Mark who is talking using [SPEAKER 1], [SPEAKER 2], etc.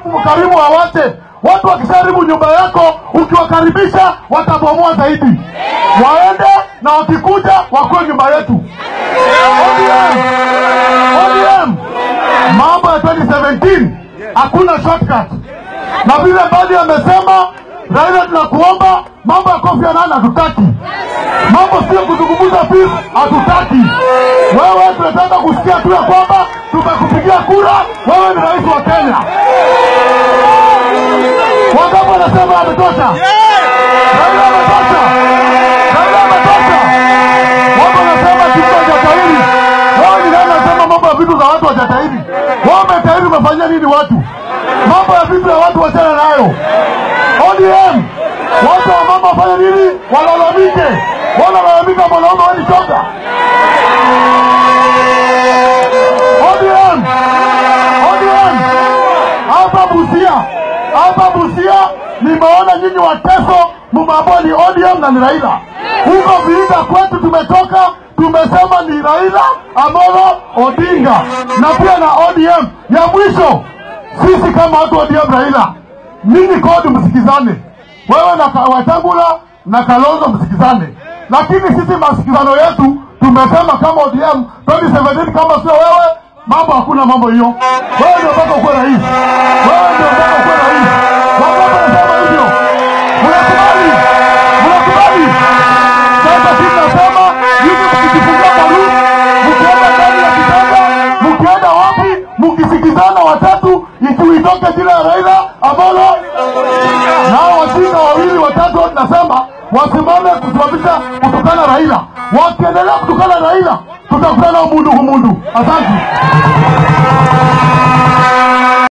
[SPEAKER 1] Karibu wawache watu wakisharibu nyumba yako, ukiwakaribisha watabomoa zaidi. Waende na wakikuja wakuwe nyumba yetu. ODM, ODM, mambo ya 2017 hakuna shortcut, na vile Mbadi amesema, Raila, tunakuomba mambo ya Kofi Annan hatutaki, mambo sio kuzungumza peace, hatutaki. Wewe tunataka kusikia tu ya kwamba tumekupigia kura, wewe ni rais wa Kenya. Wangapi wanasema ametosha? Raila ametosha, Raila ametosha. Watu wanasema kitu hajatahiri. Wewe ni nani unasema mambo ya vitu za watu hajatahiri? Wewe umetahiri, umefanyia nini watu? Mambo ya vitu ya watu wachana nayo. ODM, watu wa mama wafanye nini? Walalamike, wanalalamika mwanaume wani choka. ODM, ODM, hapa Busia, hapa Busia nimeona nyinyi Wateso mumeambiwa ni ODM na ni Raila. Huko Vihiga kwetu tumetoka tumesema ni Raila Amolo Odinga na pia na ODM. Ya mwisho sisi kama watu wa ODM Raila, ninyi kodi msikizane, wewe na Ka- Wetangula na Kalonzo msikizane, lakini sisi masikizano yetu tumesema kama ODM 2017 kama sio wewe mambo hakuna mambo hiyo. Wewe ndio mpaka ukuwe rais, wewe ndio mpaka ukuwe rais. Wangapi wanasema hivyo? Mnakubali? Mnakubali? Sasa sisi nasema hivi, mkijifungua kwa room, mkienda ndani ya kitanda, mkienda wapi, mkisikizana watatu, ikiwa itoke jina ya Raila Amolo na hao wajinga wawili watatu, hao tunasema wasimame kusimamisha kutukana Raila. Wakiendelea kutukana Raila, tutakutana umundu kumundu. Asante.